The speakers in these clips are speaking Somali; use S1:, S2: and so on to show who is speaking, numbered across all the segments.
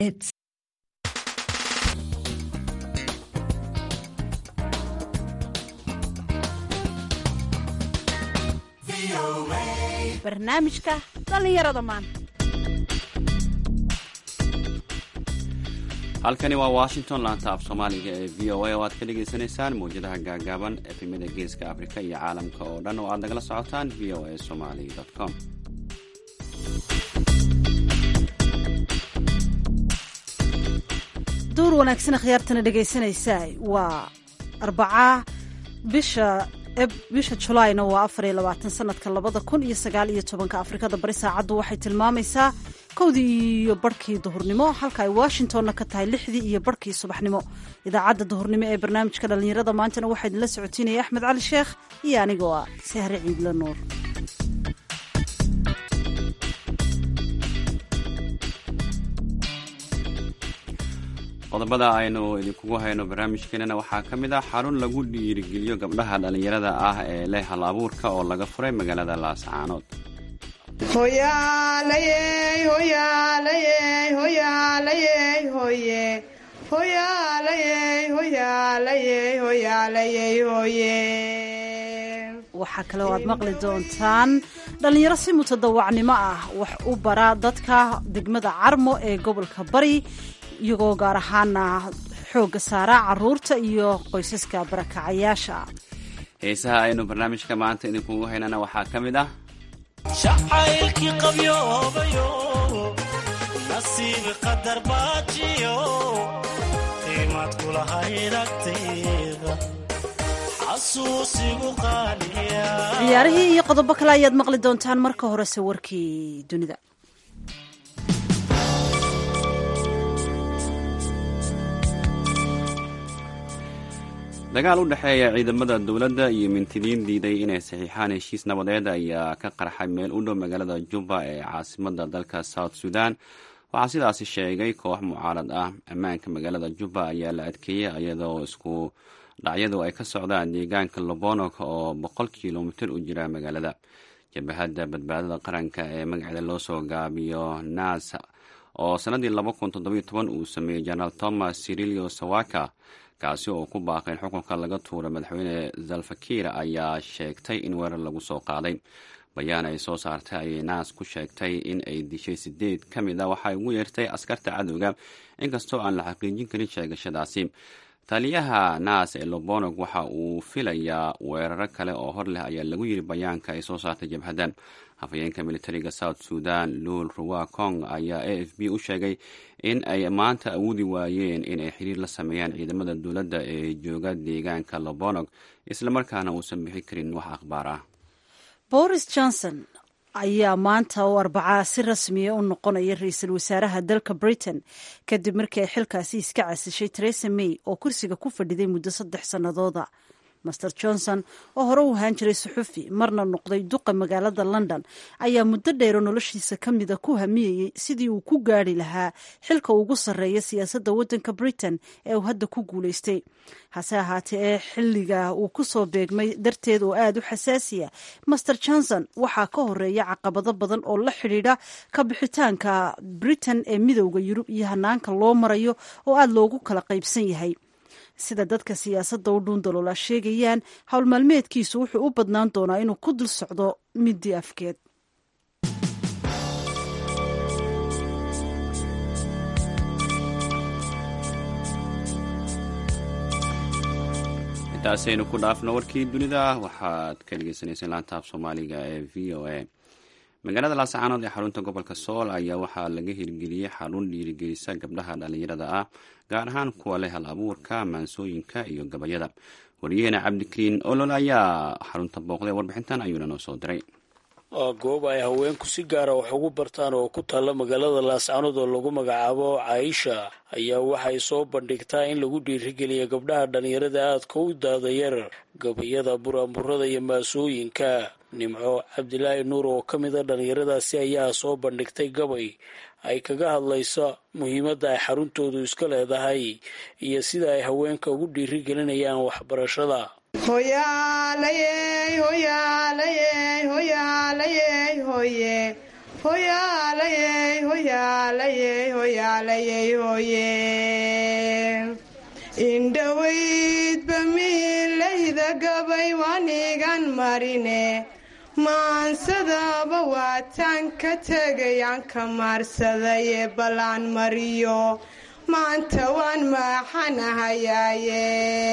S1: It's
S2: barnaamijka dhallinyarada maanta
S3: halkani waa washington laanta af soomaaliga ee v o a oo aad ka dhagaysanaysaan mawjadaha gaagaaban efemada geeska afrika iyo caalamka oo dhan oo aad nagala socotaan v o a somali com
S2: duur wanaagsan khiyaartana dhegaysanaysaa waa arbaca bisha bisha julaayna waa afar iyo labaatan sanadka labada kun iyo sagaal iyo tobanka afrikada bari saacaddu waxay tilmaamaysaa kowdii iyo barhkii duhurnimo halka ay washingtonna ka tahay lixdii iyo barhkii subaxnimo idaacadda duhurnimo ee barnaamijka dhallinyarada maantana waxaa idinla socotiinaya axmed cali sheekh iyo anigoo ah sahre ciidla nuur
S3: qodobada aynu idinkugu hayno barnaamijkeenana waxaa ka mid ah xarun lagu dhiirigeliyo gabdhaha dhallinyarada ah ee leh hal abuurka oo laga furay magaalada laascaanood
S2: waxaa kale oo aad maqli doontaan dhallinyaro si mutadawacnimo ah wax u bara dadka degmada carmo ee gobolka bari iyagoo gaar ahaana xoogga saara caruurta iyo qoysaska barakacayaasha
S3: heesaha aynu barnaamijka maanta idinkugu haynana waxaa ka mid ah
S4: jacaylkii qabyoobayo nasiib qadar baajiyo qiimaad kulahayd agtayda xasuusigu qaaliya
S2: ciyaarihii iyo qodobo kale ayaad maqli doontaan marka horese warkii dunida
S3: dagaal u dhexeeya ciidamada dowladda iyo mintidiin diiday inay saxiixaan heshiis nabadeed ayaa ka qarxay meel u dhow magaalada juba ee caasimada dalka south sudan waxaa sidaasi sheegay koox mucaarad ah ammaanka magaalada juba ayaa la adkeeyey iyadoo isku dhacyadu ay ka socdaan deegaanka lobonok oo boqol kilomitir u jira magaalada jabahadda badbaadada qaranka ee magaceeda loo soo gaabiyo nas oo sanadii laba kun toddobiyo toban uu sameeyey jenaraal thomas sirilio sawaka kaasi oo ku baaqay in xukunka laga tuuro madaxweyne zalfakir ayaa sheegtay in weerar lagu soo qaaday bayaan ay soo saartay ayay naas ku sheegtay in ay dishay sideed ka mid a waxay ugu yeertay askarta cadowga inkastoo aan la xaqiijin karin sheegashadaasi taliyaha naas ee lobonog waxa uu filayaa weeraro kale oo hor leh ayaa lagu yiri bayaanka ay soo saartay jabhaddan hafayeenka militariga south sudan luul ruwa kong ayaa a f b u sheegay in ay maanta awoodi waayeen inay xiriir la sameeyaan ciidamada dowladda ee jooga deegaanka lobonog islamarkaana uusan bixi karin wax akhbaar ah
S2: boris johnson ayaa maanta oo arbacaa si rasmiya u noqonaya ra-iisul wasaaraha dalka britain kadib markii ay xilkaasi iska casishay teresa may oo kursiga ku fadhiday muddo saddex sannadooda master johnson oo hore u ahaan jiray suxufi marna noqday duqa magaalada london ayaa muddo dheero noloshiisa ka mida ku hamiyeyey sidii uu ku gaari lahaa xilka ugu sarreeya siyaasadda waddanka britain ee uu hadda ku guulaystay hase ahaatee ee xilliga uu ku soo beegmay darteed oo aada u xasaasiya master johnson waxaa ka horeeya caqabado badan oo la xidhiidha ka bixitaanka britain ee midowda yurub iyo hanaanka loo marayo oo aada loogu kala qaybsan yahay sida dadka siyaasadda u dhuundaloola sheegayaan howl maalmeedkiisu wuxuu u badnaan doonaa inuu ku dul socdo midii afkeed
S3: intaasaynu ku dhaafno warkii dunida waxaad ka dhegeysaneyseen laanta af soomaaliga ee v o a magaalada laascaanood ee xarunta gobolka sool ayaa waxaa laga hirgeliyey xarun dhiirigelisa gabdhaha dhallinyarada ah gaar ahaan kuwa leh hal abuurka maansooyinka iyo gabayada wariyaheena cabdikariin olol ayaa xarunta booqday warbixintan ayuuna noo soo diray
S5: waa goob ay haweenku si gaara wax ugu bartaan oo ku taalla magaalada laascaanood oo lagu magacaabo caaisha ayaa waxay soo bandhigtaa in lagu dhiirigeliya gabdhaha dhallinyarada aadka u daadayar gabayada buraanburada iyo maasooyinka nimco cabdilaahi nuur oo ka mida dhallinyaradaasi ayaa soo bandhigtay gabay ay kaga hadlayso muhiimadda ay xaruntoodu iska leedahay iyo sida ay haweenka ugu dhiirigelinayaan waxbarashada
S1: hoyaalayey hoyaalayey hoyaalayey hoye indhowaydba miilayda gabay wanigan marine maansadaba waataan ka tegayaan ka maarsadaye ballaan mariyo maanta waan maaxanahayaaye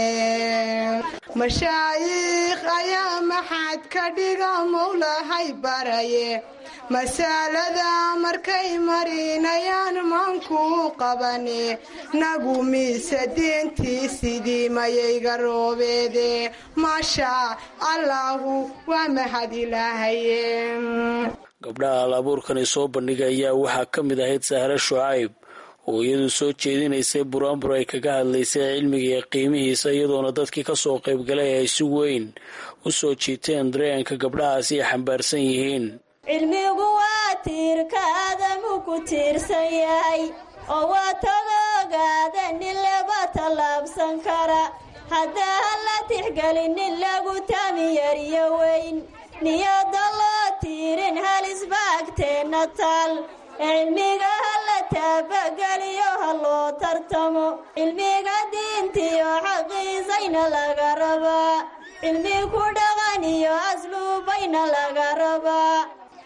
S1: mashaayiikh ayaa maxaad ka dhiga mowlahay baraye masaalada markay marinayaan maankuu qabane nagu miise diintii sidii mayayga roobeede maasha allaahu waa mahad ilaahaye
S5: gabdhaha alabuurkani soo bandhigay ayaa waxaa ka mid ahayd sahre shucayb oo iyadu soo jeedinaysay buraanbur ay kaga hadlaysay cilmiga iyo qiimihiisa iyadoona dadkii kasoo qaybgalay ay si weyn u soo jiiteen dareenka gabdhahaasi ay xambaarsan yihiin
S6: cilmigu waa tiirka aadamu ku tiirsan yahay oo waa tadoogaada nin laba tallaabsan kara haddaa ha la tixgelinin lagu tamiyariyo weyn niyada loo tiirin halisba agteenna taal cilmiga ha la taabageliyo ha loo tartamo cilmiga diintiyo xaqiisayna laga rabaa cilmi ku dhaqan iyo asluubayna laga rabaa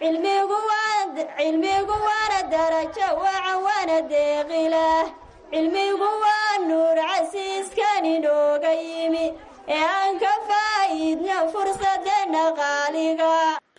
S6: cilmigu waana darajo wacan waana deeqilah cilmigu waa nuur casiiskan inooga yimi ee aan ka faa'iidno fursadeenna qaaliga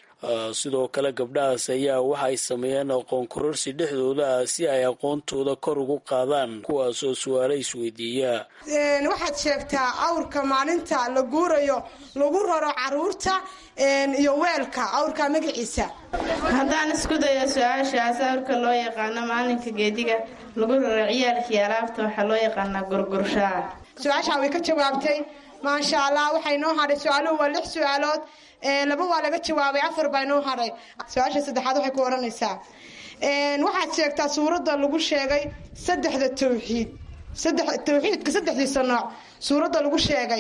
S5: sidoo kale gabdhahaas ayaa waxay sameeyeen aqoon kororsi dhexdooda ah si ay aqoontooda kor ugu qaadaan kuwaasoo su-aalo isweydiiya
S1: waxaad sheegtaa awrka maalinta la guurayo lagu raro caruurta iyo weelka awrka magaciisa
S7: haddaan isku dayo su-aashaas awrka loo yaqaano maalinka geediga lagu raro ciyaalkii alaabta waxaa loo yaqaanaa gurgurshaa
S1: su-aashaa way ka jawaabtay maasha allah waxay noo hadhay su-aaluhu waa lix su-aalood laba waa laga jawaabay afar baa noo hadhay su-aasha saddexaad waxay ku odhanaysaa waxaad sheegtaa suuradda lagu sheegay saddexda tawxiid tawxiidka saddexdiisa nooc suuradda lagu sheegay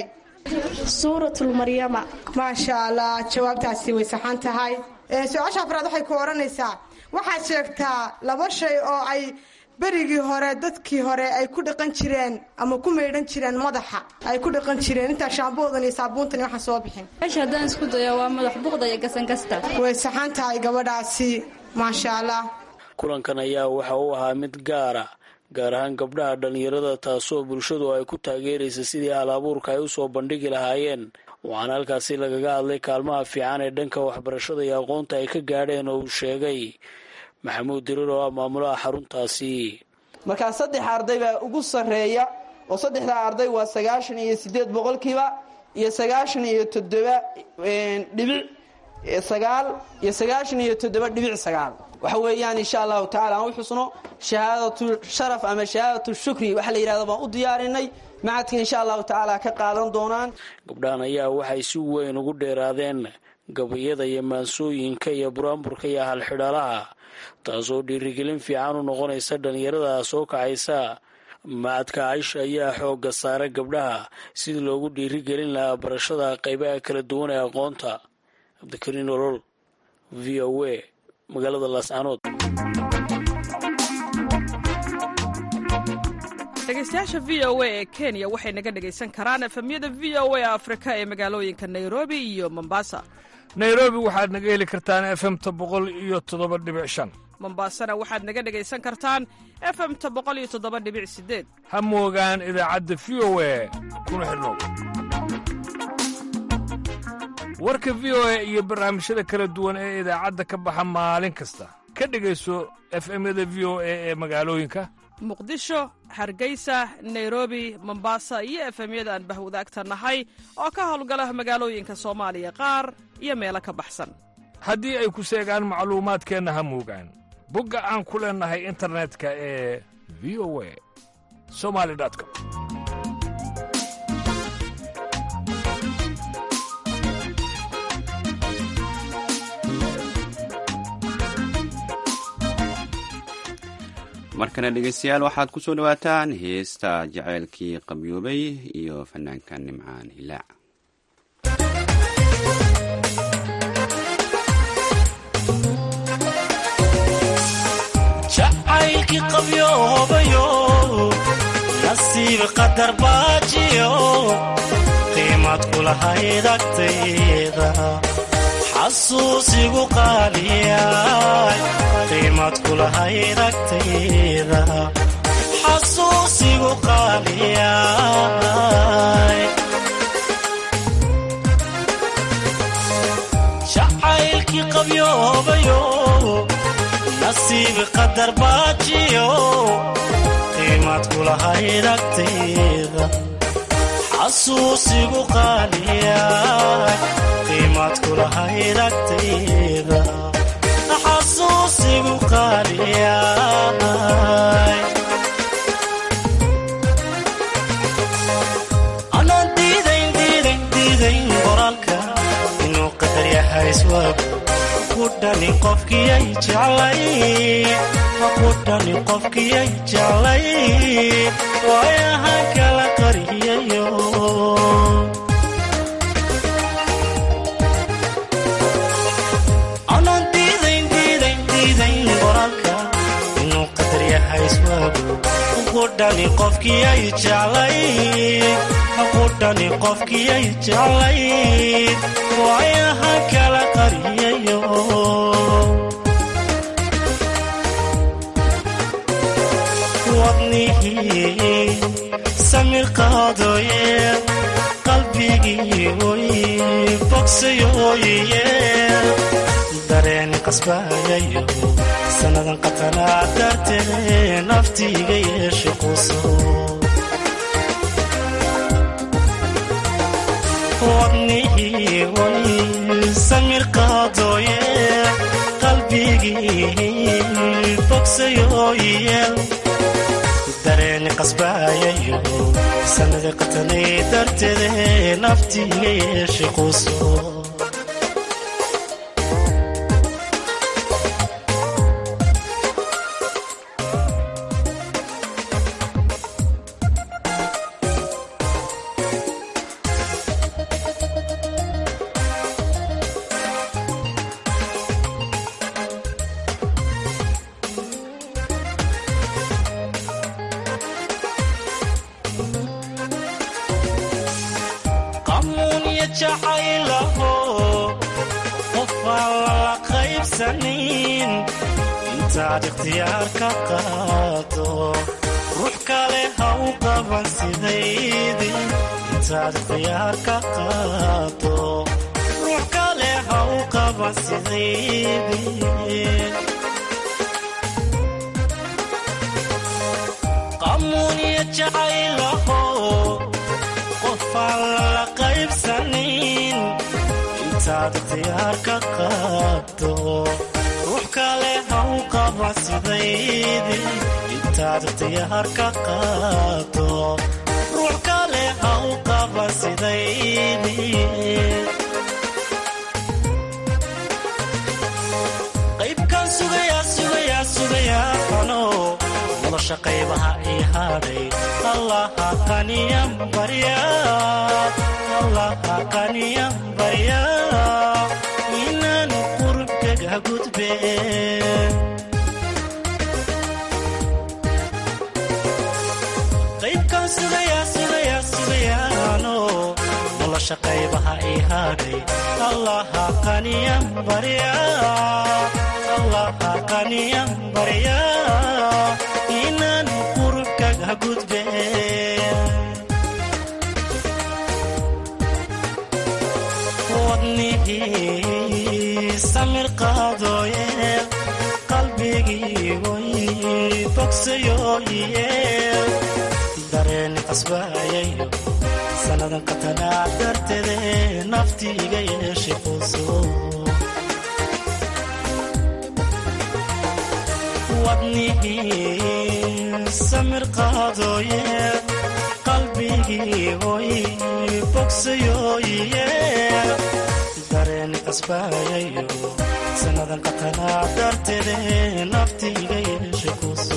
S7: suuratulmaryama
S1: maasha allah jawaabtaasi way saxan tahay su-aasha afraad waxay ku odhanaysaa waxaad sheegtaa laba shay oo ay berigii hore dadkii hore ay ku dhaqan jireen ama ku maydhan jireen madaxa ay ku dhaqan jireen intaa shaamboodan iyo saabuuntan waxaan soo bixin
S8: meesha haddaan isku dayo waa madax buqda iyo gasankasta
S1: way saxan tahay gabadhaasi maasha allah
S5: kulankan ayaa waxa uu ahaa mid gaara gaar ahaan gabdhaha dhallinyarada taasoo bulshadu ay ku taageeraysa sidii hal abuurka ay usoo bandhigi lahaayeen waxaana halkaasi lagaga hadlay kaalmaha fiican ee dhanka waxbarashada iyo aqoonta ay ka gaadheen oo uu sheegay maxamuud dirir oo ah maamulaha xaruntaasi
S9: markaa saddex arday baa ugu sarreeya oo saddexdaa arday waa sagaashan iyo siddeed boqolkiiba iyo sagaashan iyo toddoba dhibic sagaal iyo sagaashan iyo toddoba dhibic sagaal waxa weeyaan insha allahu tacala aan u xusno shahaadatu sharaf ama shahaadatu shukri waxa la yidhahdo baan u diyaarinay macadka insha allahu tacaala ka qaadan doonaan
S5: gabdhahan ayaa waxay si weyn ugu dheeraadeen gabayada iyo maansooyinka iyo buraanburka iyo halxidhalaha taasoo dhiirigelin fiican u noqonaysa dhallinyarada soo kacaysa macadka caysha ayaa xoogga saara gabdhaha sidii loogu dhiirigelin lahaa barashada qaybaha kala duwan ee aqoonta cabdikariin olol v o a magaalada laascanood
S10: dhegeystayaasha v o a ee kenya waxay naga dhegaysan karaan efemyada v o a afrika ee magaalooyinka nairobi iyo mombasa
S11: nairobi waxaad naga heli kartaan efemta boqol iyo toddoba dhibic shan
S10: mombasana waxaad naga dhegaysan kartaan efemta boqol iyo toddoba dhibic sideed
S11: ha moogaan idaacadda v o a kuna xidhnow warka v o a iyo barnaamijyada kala duwan ee idaacadda ka baxa maalin kasta ka dhegayso efemyada v o a ee magaalooyinka
S10: muqdisho hargeysa nairobi mombasa iyo efemyada aan bahwadaagta nahay oo ka howlgala magaalooyinka soomaaliya qaar iyo meelo ka baxsan
S11: haddii ay ku seegaan macluumaadkeenna ha moogaan bogga aan ku leennahay internetka ee v o a somali com
S3: markana dhegeystayaal waxaad ku soo dhowaataan heesta jaceylkii qabyoobay iyo fanaanka nimcaan hilaac
S4: nasiib qadar baajiyo qiimad kulahayd agtayda xasuusigu qaaliyay qiimad kulahayd agtayda xasuusigu qaaliyay jacaylkii qabyoobayo nasiib qadar baajiyo qiimad kulahayd agtayda xasuusigu qaaliyay qiimad kulahayd agtayda xasuusigu qaaliyay anaan diidayn diidayn diidayn qoraalka inuu qadar yahay iswaab ku dhani qofkiyay jeclay ku dhani qofkiyay jeclay waayahan kala qariyayo anaan diidayn diidayn diidayn qoraalka inuu qadar yahay iswaagu ku dhani qofkiyay jeclay ku dhani qofkiyay jeclay waayahan kala qariyayo wadnihii samir qaadooye qalbigii oy bogsayooye dareen qasbayayo sannadan qatanaa dartee naftiiga yeeshe quso wadnihii oy samir qaadooye qalbigii bogsayooye dareen qasbayayo sanada qatanay darteede naftiiga yeeshe quso qamuunya jacaylaho qofaan lala qaybsanin intaad ikhtiyaar ka qaado ruux kale ha u qaban sidaydii intaad ikhtiyaar ka qaado ruux kale ha u qaban sidaydii qamuunya jacaylaho qofaan lala qaybsanin intaad ikhtiyaar ka qaado ruux kale ha u qaba sidaydii intaad ikhtiyaar ka qaado ruux kale ha u qaba sidaydii qaybkan sugayaa sugayaa sugayaa ano nolosha qaybaha ii hadhay allaha qaniyan barya allaha qaniyan barya inaan qurubkaga gudbe qaybkan sugayaa sugayaa sugayaano nolosha qaybaha ii hadhay allaha qaniyan barya allaha qaniyan barya inaan qurubkaga gudbe wadnihii samir qaadooye qalbigii way bogsayooye dareen qasbayayo sannadan qatanaa darteede naftiiga yeeshe quso wadnihii samir qaadooye qalbigii oy bogsayooye dareen qasbayayo sannadan qatanaa darteede naftiiga yeeshe quso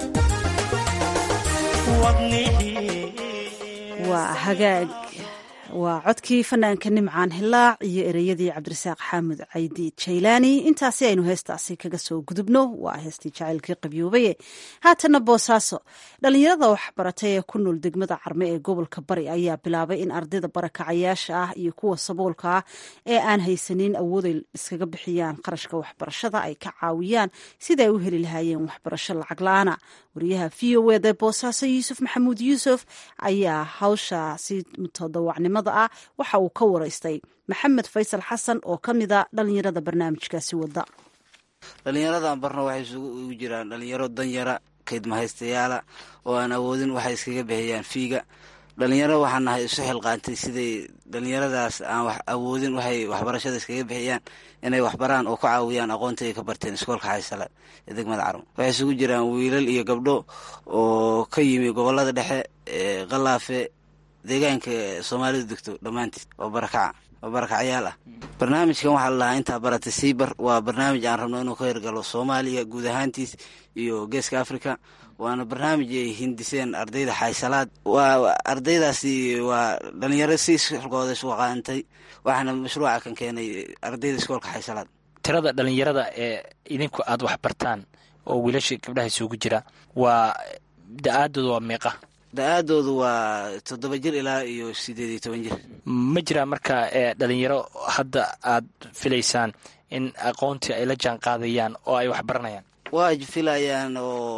S2: waa hagaag waa codkii fanaanka nimcaan hilaac iyo ereyadii cabdirasaaq xaamud caydi jaylaani intaasi aynu heestaasi kaga soo gudubno waa heestii jacaylkii qabyoobaye haatana boosaaso dhallinyarada waxbaratay ee ku nool degmada carme ee gobolka bari ayaa bilaabay in ardayda barakacayaasha ah iyo kuwa saboolka ah ee aan haysanin awooday iskaga bixiyaan qarashka waxbarashada ay ka caawiyaan sida ay u heli lahaayeen waxbarasho lacag la-aana wariyaha v o ed ee boosaaso yuusuf maxamuud yuusuf ayaa hawshaasi todobacnimada ah waxa uu ka waraystay maxamed faysal xasan oo ka mida dhalinyarada barnaamijkaasi wada
S12: dhalinyaradan barna waxay isugu jiraan dhalinyaro danyara kaydmahaystayaala oo aan awoodin waxay iskaga bixiyaan fiiga dhalinyaro waxaa nahay isu xilqaantay siday dhalinyaradaas aan wax awoodin waxay waxbarashada iskaga bixiyaan inay waxbaraan oo ku caawiyaan aqoonta ay ka barteen iskoolka xaysala ee degmada carmo waxay isugu jiraan wiilal iyo gabdho oo ka yimi gobolada dhexe ee qalaafe deegaanka soomaalidu degto dhammaantiis oo barakaca oo barakacyaal ah barnaamijkan waxaa la lahaa intaa barata siibar waa barnaamij aan rabno inuu ka hirgalo soomaaliya guud ahaantiis iyo geeska africa waana barnaamij ay hindiseen ardayda xaysalaad waa ardaydaasi waa dhalinyaro si xulkooda isu qaantay waxaana mashruuca kan keenay ardayda iskoolka xaysalaad
S13: tirada dhalinyarada ee idinku aada wax bartaan oo wiilasha gabdhaha isugu jira waa da-aadooda waa meeqa
S12: da-aadoodu waa toddoba jir ilaa iyo sideed iyo toban jir
S13: ma jiraa marka ee dhalinyaro hadda aad filaysaan in aqoontii ay la jaan qaadayaan oo ay wax baranayaan
S12: waa filayaan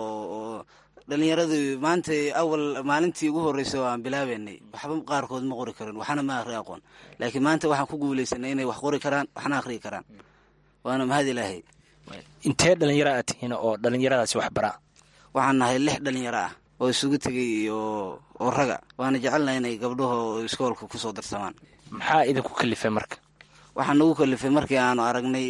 S12: oo dhalinyaradii maanta awal maalintii ugu horreysay oo aan bilaabeynay waxba qaarkood ma qori karin waxna ma akhri aqoon laakiin maanta waxaan ku guulaysanay inay wax qori karaan waxna akhriyi karaan waana mahad ilaahay
S13: intee dhalinyaro aad tihiin oo dhalinyaradaasi wax bara
S12: waxaan nahay lix dhalinyaro ah oo isugu tegay oo oo raga waana jecelnahay inay gabdhaho iskoolka kusoo darsamaan
S13: maxaa idinku kalifay marka
S12: waxaa nagu kalifay markii aanu aragnay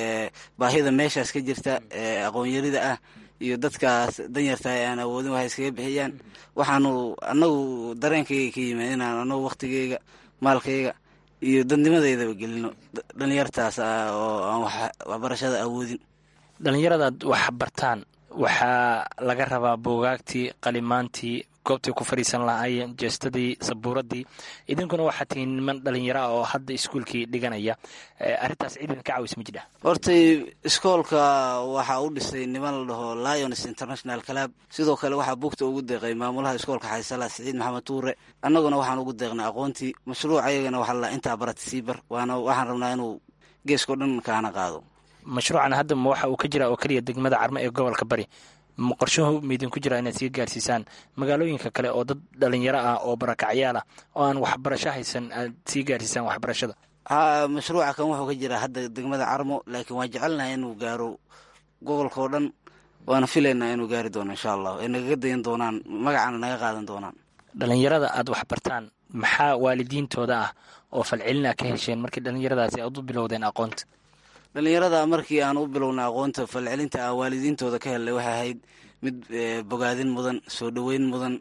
S12: baahida meeshaas ka jirta aqoonyarida ah iyo dadkaas danyarta ee aan awoodin waxay iskaga bixiyaan waxaanu anagu dareenkayga ka yimid inaan anagu waktigeyga maalkayga iyo dadnimadeydaba gelino dhalinyartaas oo aan waxbarashada awoodin
S13: dhalinyaradaad wax bartaan waxaa laga rabaa boogaagtii qalimaantii goobtay ku fadhiisan lahaayeen jeestadii sabuuradii idinkuna waxaa tihiin niman dhalinyaro ah oo hadda iskuulkii dhiganaya arrintaas ciidan ka caawis ma jidha
S12: hortay iskoolka waxaa u dhisay niman la dhaho lions international club sidoo kale waxaa bugta ugu deeqay maamulaha iskoolka xaysala siciid maxamed tuure annaguna waxaan ugu deeqnay aqoontii mashruuc ayagana waxaa la intaa barata sii bar waana waxaan rabnaa inuu geeskao dhan kaana qaado
S13: mashruucan hadda ma waxa uu ka jira oo keliya degmada carmo ee gobolka bari ma qorshuhu maidinku jira inaad sii gaarsiisaan magaalooyinka kale oo dad dhalinyaro ah oo barakacyaal ah oo aan waxbarasho haysan aad sii gaarsiisaan waxbarashada
S12: ha mashruuca kan wuxuu ka jiraa hadda degmada carmo laakiin waan jecelnahay inuu gaaro gobolka oo dhan waana filaynaa inuu gaari doono insha allah ay nagaga dayan doonaan magacana naga qaadan doonaan
S13: dhalinyarada aad wax bartaan maxaa waalidiintooda ah oo falcelina ka hesheen markii dhalinyaradaasi aad u bilowdeen aqoonta
S12: dhalinyarada markii aan u bilownay aqoonta falcelinta ah waalidiintooda ka helnay waxay ahayd mid bogaadin mudan soo dhoweyn mudan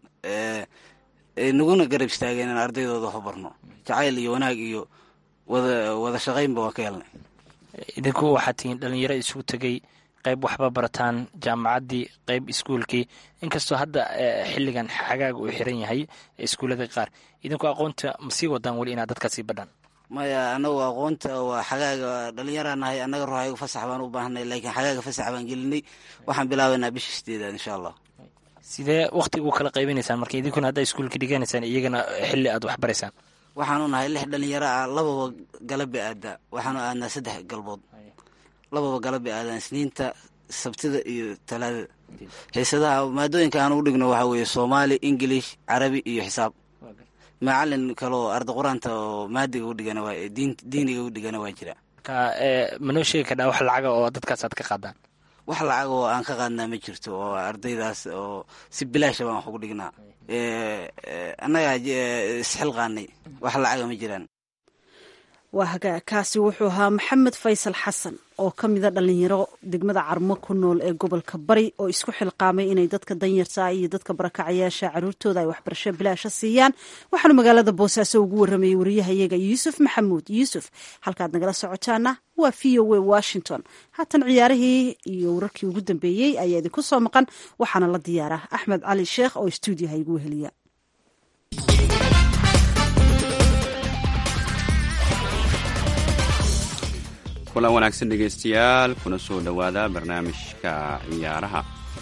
S12: naguna garab istaageen in ardaydooda waxu barno jacayl iyo wanaag iyo wada wada shaqaynba waan ka helnay
S13: idinku waxaad tihiin dhalinyaro isugu tegay qayb waxba barataan jaamacaddii qayb iskuulkii inkastoo hadda xilligan xagaaga uu xiran yahay iskuullada qaar idinku aqoonta ma sii wadaan weli inaad dadkaa sii badhaan
S12: maya anagu aqoonta waa xagaaga dhalinyaraa nahay annaga ruuxaygu fasax baan u baahnay laakiin xagaaga fasax baan gelinay waxaan bilaabaynaa bisha sideedaad insha allah
S13: sidee wakhtigu kala qaybinaysaan marka idinkuna haddaa iskuulka dhiganaysaan iyagana xilli aad wax baraysaan
S12: waxaanu nahay lix dhalinyaro ah lababa galabba aadaa waxaanu aadnaa saddex galbood lababa galabba aadaan isniinta sabtida iyo talaadada xiisadaha maadooyinka aan u dhigno waxaa weeye soomaali ingilish carabi iyo xisaab macalin kaloo arda qur-aanta oo maadiga udhigana waa diiniga u dhigana waa jira
S13: marka manoo sheegi kardhaa wax lacaga oo dadkaas aad ka qaadaan
S12: wax lacag oo aan ka qaadnaa ma jirto oo ardaydaas oo si bilaasha baan wax ugu dhignaa annagaa isxilqaanay wax lacaga ma jiraan
S2: waa hagaa kaasi wuxuu ahaa maxamed faysal xasan oo ka mida dhalinyaro degmada carmo ku nool ee gobolka bari oo isku xilqaamay inay dadka danyarta iyo dadka barakacayaasha caruurtooda ay waxbarasho bilaasha siiyaan waxaanu magaalada boosaaso ugu waramayay wariyahayaga yuusuf maxamuud yuusuf halkaad nagala socotaana waa v o a washington haatan ciyaarihii iyo wararkii ugu dambeeyey ayaa idinku soo maqan waxaana la diyaara axmed cali sheekh oo stuudiyaha igu weheliya
S3: kulan wanaagsan dhegaystayaal kuna soo dhowaada barnaamijka ciyaaraha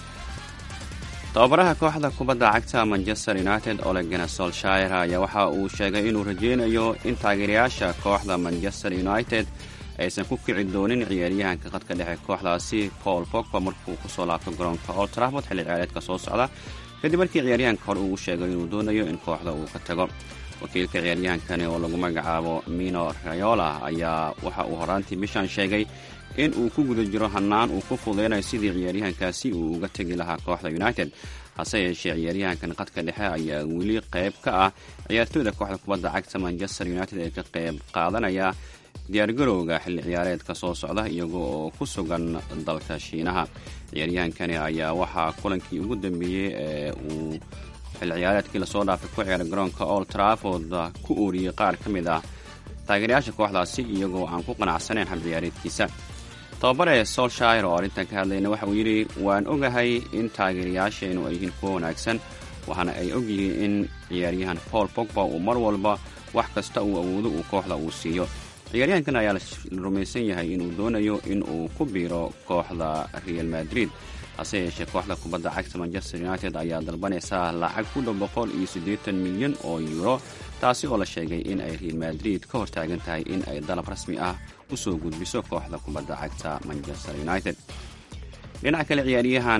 S3: tababaraha kooxda kubadda cagta manchester united olegana solshire ayaa waxa uu sheegay inuu rajaynayo in taageerayaasha kooxda manchester united aysan ku kici doonin ciyaaryahanka qadka dhexe kooxdaasi paul pogba markuu kusoo laabto garoonka old trafford xilli ciyaareedka soo socda kadib markii ciyaaryahanka hore uu sheegay inuu doonayo in kooxda uu ka tago wakiilka ciyaaryahankani oo lagu magacaabo mino rayola ayaa waxa uu horaantii bishan sheegay in uu ku guda jiro hannaan uu ku fudeynayo sidii ciyaaryahankaasi uu uga tegi lahaa kooxda united hase yeeshee ciyaaryahankan qadka dhexe ayaa weli qayb ka ah ciyaartooyda kooxda kubadda cagta manchester united ee ka qayb qaadanaya diyaargarowga xilli ciyaareedka soo socda iyaga oo ku sugan dalka shiinaha ciyaaryahankani ayaa waxaa kulankii ugu dambeeyey ee uu xilli ciyaareedkii lasoo dhaafay ku ciyaaray garoonka old trafford ku ooriyey qaar ka mid ah taageerayaasha kooxdaasi iyagoo aan ku qanacsanayn hab ciyaareedkiisa tababare solshire oo arrintan ka hadlayna waxa uu yidhi waan ogahay in taageerayaasheennu ay yihiin kuwo wanaagsan waxaana ay ogyihiin in ciyaaryahan paul pogba uu mar walba wax kasta uu awoodo uu kooxda uu siiyo ciyaaryahankan ayaa la rumaysan yahay inuu doonayo in uu ku biiro kooxda real madrid hase yeeshee kooxda kubadda cagta manchester united ayaa dalbanaysaa lacag ku dhow boqol iyo siddeetan milyan oo yuuro taasi oo la sheegay in ay real madrid ka hortaagan tahay in ay dalab rasmi ah u soo gudbiso kooxda kubadda cagta manchester united dhinaca kale ciyaaryahan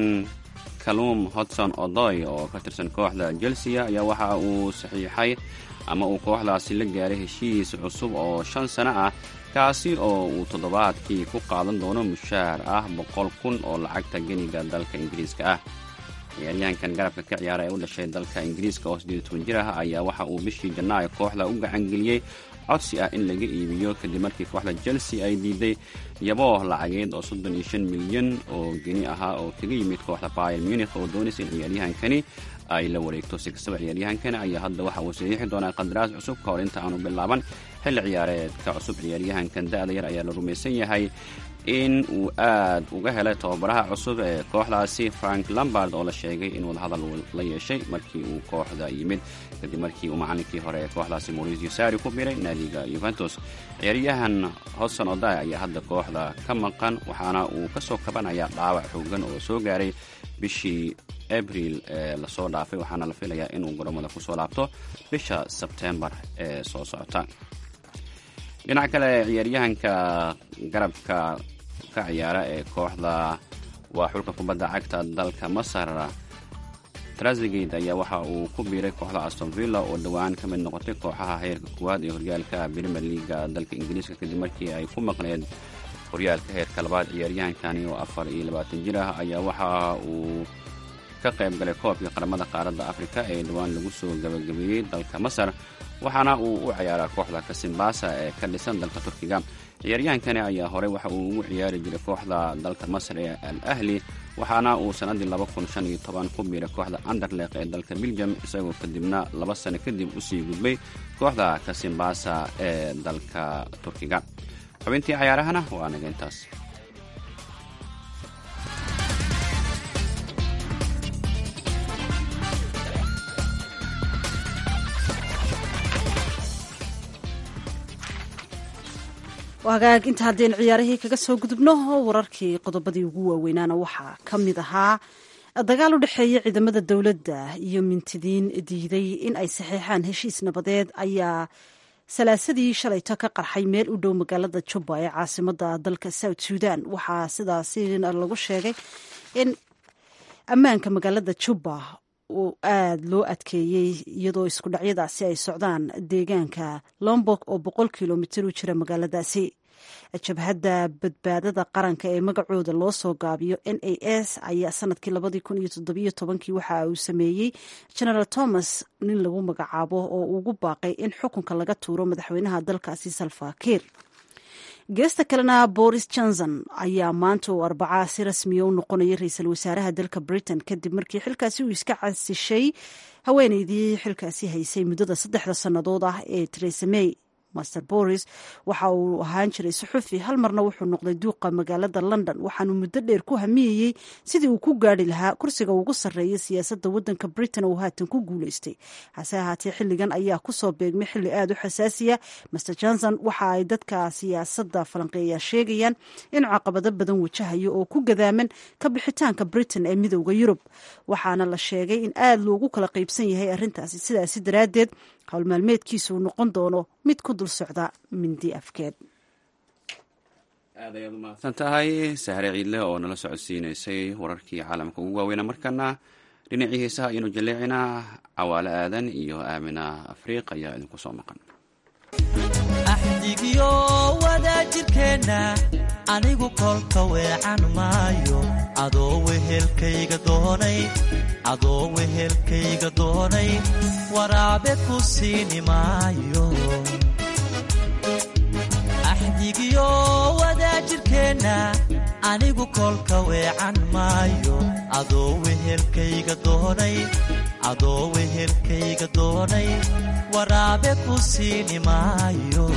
S3: kalum hodson odoy oo ka tirsan kooxda chelsea ayaa waxa uu saxiixay ama uu kooxdaasi la gaaray heshiis cusub oo shan sano ah kaasi oo uu toddobaadkii ku qaadan doono mushaar ah boqol kun oo lacagta geniga dalka ingiriiska ah ciyaaryahankan garabka ka ciyaara ee u dhashay dalka ingiriiska oo siddeed toban jir ah ayaa waxa uu bishii janaayo kooxda u gacangeliyey codsi ah in laga iibiyo kadib markii kooxda chelsea ay diiday yaboo lacageed oo soddon iyo shan milyan oo geni ahaa oo kaga yimid kooxda bayer munikh oo doonaysa in ciyaaryahankani ay la wareegto si kastaba ciyaaryahankani ayaa hadda waxa uu saxiixi doonaa qandaraas cusub ka hor inta aanu bilaaban xilli ciyaareedka cusub ciyaaryahankan da-da yar ayaa la rumaysan yahay in uu aad uga helay tababaraha cusub ee kooxdaasi frank lambard oo la sheegay in wadahadal la yeeshay markii uu kooxda yimid kadib markii uu macalinkii hore ee kooxdaasi mauricio sari ku biray naadiga yuventus ciyaaryahan hodson oday ayaa hadda kooxda ka maqan waxaana uu ka soo kabanayaa dhaawac xoogan oo soo gaaray bishii abril ee lasoo dhaafay waxaana la filayaa inuu garoomada kusoo laabto bisha sebtembar ee soo socota dhinaca kale ciyaaryahanka garabka ka ciyaara ee kooxda waa xulka kubadda cagta dalka masar trasigate ayaa waxa uu ku biiray kooxda aston villa oo dhowaan ka mid noqotay kooxaha heerka koowaad ee horyaalka premier leaga dalka ingiriiska kadib markii ay ku maqneed horyaalka heerka labaad ciyaaryahankani oo afar iyo labaatan jir ah ayaa waxa uu ka qayb galay koobkii qaramada qaaradda afrika ee dhowaan lagu soo gabagabeeyey dalka masar waxaana uu u ciyaaraa kooxda kasimbasa ee ka dhisan dalka turkiga ciyaaryahankani ayaa horey waxa uu ugu ciyaari jiray kooxda dalka masar ee al ahli waxaana uu sannaddii laba kun shan iyo toban ku biiray kooxda anderleq ee dalka beljum isagoo kadibna laba sano kadib usii gudbay kooxda kasimbasa ee dalka turkiga xubintii cayaarahana waa naga intaas
S2: hagaag inta haddaynu ciyaarihii kaga soo gudubno wararkii qodobadii ugu waaweynaana waxaa ka mid ahaa dagaal u dhexeeya ciidamada dowladda iyo mintidiin diiday in ay saxeexaan heshiis nabadeed ayaa salaasadii shalayto ka qarxay meel u dhow magaalada jubba ee caasimada dalka south sudan waxaa sidaasi lagu sheegay in ammaanka magaalada jubba uu aada loo adkeeyey iyadoo isku dhacyadaasi ay socdaan deegaanka lombok oo boqol kilomitir u jira magaaladaasi jabhadda badbaadada qaranka ee magacooda loo soo gaabiyo n a s ayaa sanadkii labadii kun iyo toddobiyo tobankii waxa uu sameeyey generaal thomas nin lagu magacaabo oo ugu baaqay in xukunka laga tuuro madaxweynaha dalkaasi salfakiir geesta kalena boris johnson ayaa maanta uu arbacaa si rasmiya u noqonaya ra-iisul wasaaraha dalka britain kadib markii xilkaasi uu iska casishay haweeneydii xilkaasi haysay muddada saddexda sannadood ah ee teresa may master boris waxa uu ahaan jiray suxufi hal marna wuxuu noqday duuqa magaalada london waxaanu muddo dheer ku hamiyeyey sidii uu ku gaari lahaa kursiga ugu sarreeya siyaasadda waddanka britain oo haatan ku guuleystay hase ahaatee xilligan ayaa kusoo beegmay xilli aada u xasaasiya master johnson waxa ay dadka siyaasadda falanqeeya sheegayaan inuu caqabado badan wajahayo oo ku gadaaman ka bixitaanka britain ee midowda yurub waxaana la sheegay in aada loogu kala qaybsan yahay arrintaasi sidaasi daraaddeed howlmaalmeedkiisu uu noqon doono mid ku dul socda mindi afkeed
S3: aad ayaad u mahadsan tahay sahre ciidle oo nala socodsiinaysay wararkii caalamka ugu waaweyna markana dhinacii heesaha ayaynu jaleecinaa cawaale aadan iyo aamina afriiq ayaa idinku soo maqan
S14: axdigiyo wadaajirkeenna anigu kolka weecan maayo adoo wehelkayga doonay adoo wehelkayga doonay waraabe ku siini maayo axdigiyo wadaajirkeenna anigu kolka weecan maayo adoo wehelkayga doonay adoo wehelkayga doonay waraabe ku siini maayo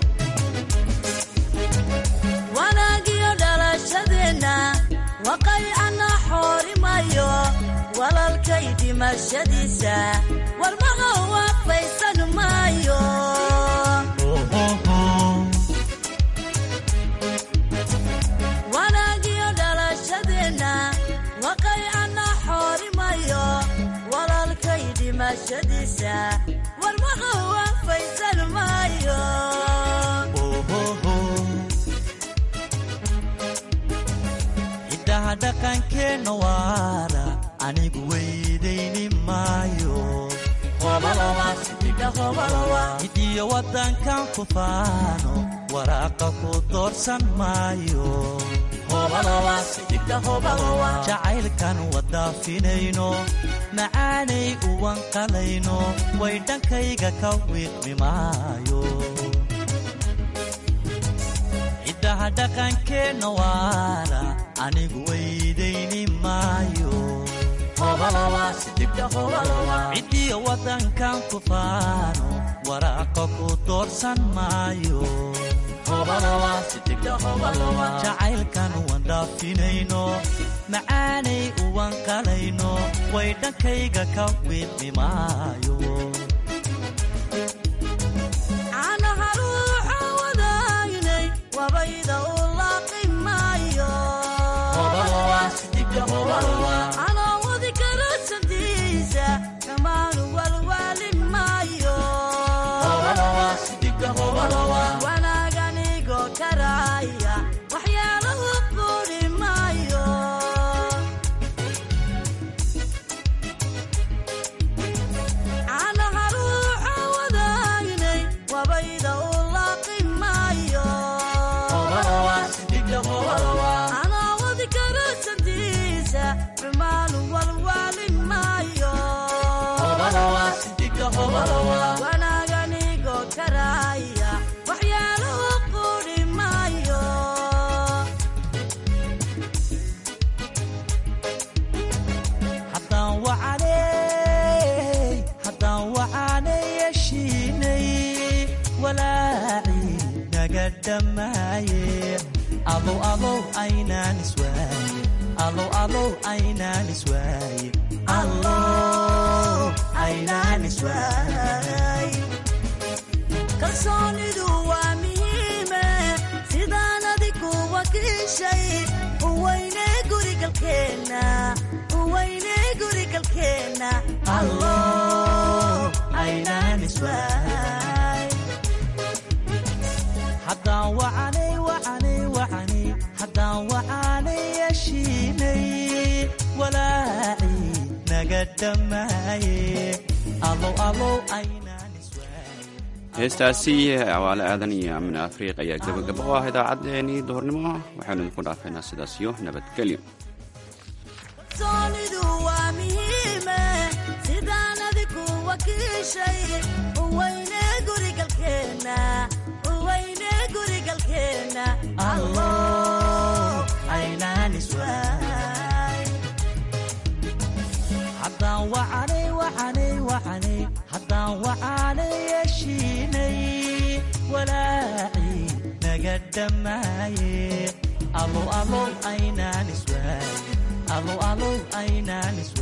S15: wanaagiyo dhalashadeenna waqaycana xoorimayo walalkay dhimashadiisa warmaha waafaysan maayo wanaagiyo dhalashadeenna waqaycana xoorimayo walalkay dhimashadiisa warmaha waafaysan maayo
S14: ciddaha dhaqankeenna waara anigu weydayni maayo cidiyo waddankan ku faano waraaqa ku doorsan maayo jacaylkan wadaafinayno macaanay uwanqalayno way dhankayga ka wiiqmi maayo ciddaha dhaqankeenna waara anigu weydayni maayo cidiyo waddankan ku faano waraaqa ku doorsan maayo jacaylkan wandhaafinayno macaanay uwanqalayno way dhankayga ka wiiqmi maayo
S15: caanaha ruuxa wadaagnay wabayda u laaqi maayo anoo wadi karo sandiisa dhammaanu walwaali maayo wanaaganigo karaaya waxyaalahu quri maayo caanaha ruuxa wadaagnay wabayda u laaqi maayo anoo wadi karo sandiisa xumaanu walwaali maayo wanaaganigo karaaya waxyaalahu quri maayo
S14: haddaan wacanay haddaan wacanay yeshiinay walaacii naga dhammaaye alow alow aynaan iswaaye alow alow aynaan iswaaye allow aynaan iswaaye
S15: kalsoonidu waa muhiime sidaan adigu wakiishay uweyne gurigalkeenna uweyne gurigalkeenna
S14: allow aynaan iswaaye haddaan wacanay wacanay wacanay haddaan wacanay yeshiinay walaacii naga dhammaaye alow alow aynaan
S3: heestaasi cawaale aadan iyo amina afriiq ayaa gebagaba u ah idaacaddeenii duhurnimo waxaynu idinku dhaafaynaa sidaas iyo nabadgelyo
S15: kalsoonidu waa muhiime sidaan adigu wakiishay uweyne gurigalkeenna uweyne gurigalkeenna
S14: allow aynaan iswaaye haddaan wacanay wacanay wacanay haddaan wacanay yeshiinay walaaci naga dhammaaye alow alow aynaan iswaay alow alow aynaan iswaay